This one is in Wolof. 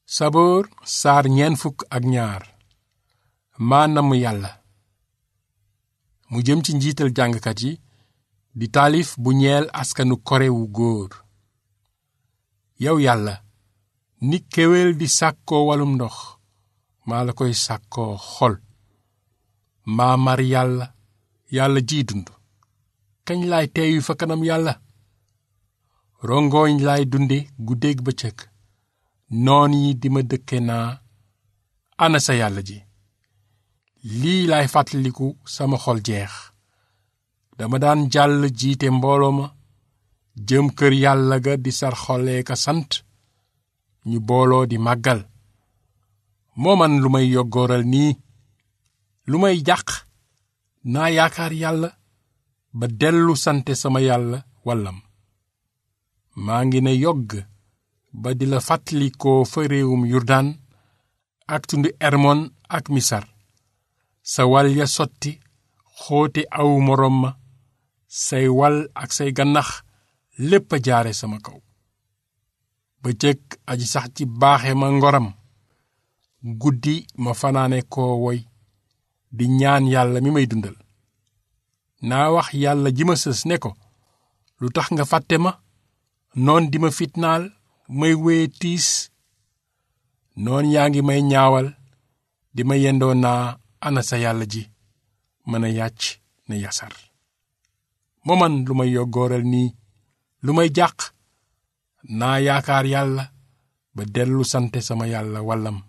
saboor saar ñeen fukk ak ñaar maa namm yàlla mu jëm ci njiital jàngkat yi di taalif bu ñeel askanu kore wu góor yow yàlla ni kéwél di sàkkoo walum ndox maa la koy sàkkoo xol maa mar yàlla yàlla ji dund kañ laay teeyu fa kanam yàlla rongooñ laay dunde guddeeg bëccëg noon yi di ma dëkke naa ana sa yàlla ji lii laay fàttaliku sama xol jeex dama daan jàll jiite mbooloo ma jëm kër yàlla ga di sar xolee ka sant ñu booloo di màggal moo man lu may yoggooral nii lu may jàq naa yaakaar yàlla ba dellu sante sama yàlla wallam maa ngi ne yogg ba di la fàttalikoo fa réewum yurdaan ak tundu ermon ak misar sa wal ya sotti xóote aw moroom ma say wal ak say gannax lépp a jaare sama kaw bëccëg aji sax ci baaxe ma ngoram guddi ma fanaane koo woy di ñaan yàlla mi may dundal naa wax yàlla ji ma sës ne ko lu tax nga fàtte ma noon di ma fitnaal may wéye tiis noon yaa ngi may ñaawal di ma yendoo naa ana sa yàlla ji mën a yàcc ne yasar moo man lu may yoggooral nii lu may jàq naa yaakaar yàlla ba dellu sante sama yàlla wallam